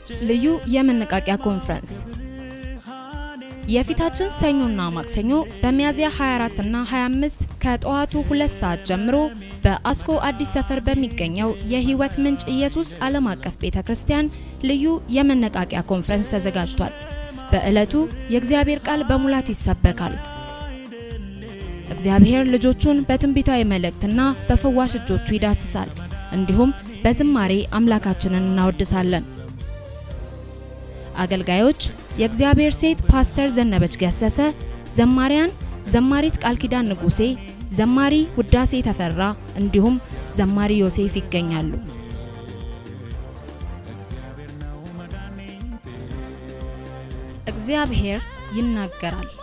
ልዩ የመነቃቂያ ኮንፈረንስ የፊታችን ሰኞና ማክሰኞ በሚያዝያ 24 እና 25 ከጠዋቱ ሁለት ሰዓት ጀምሮ በአስኮ አዲስ ሰፈር በሚገኘው የሕይወት ምንጭ ኢየሱስ ዓለም አቀፍ ቤተ ክርስቲያን ልዩ የመነቃቂያ ኮንፈረንስ ተዘጋጅቷል። በዕለቱ የእግዚአብሔር ቃል በሙላት ይሰበካል። እግዚአብሔር ልጆቹን በትንቢታዊ መልእክትና በፈዋሽ እጆቹ ይዳስሳል። እንዲሁም በዝማሬ አምላካችንን እናወድሳለን። አገልጋዮች የእግዚአብሔር ሴት ፓስተር ዘነበች ገሰሰ፣ ዘማሪያን ዘማሪት ቃል ኪዳን ንጉሴ፣ ዘማሪ ውዳሴ ተፈራ እንዲሁም ዘማሪ ዮሴፍ ይገኛሉ። እግዚአብሔር ይናገራል።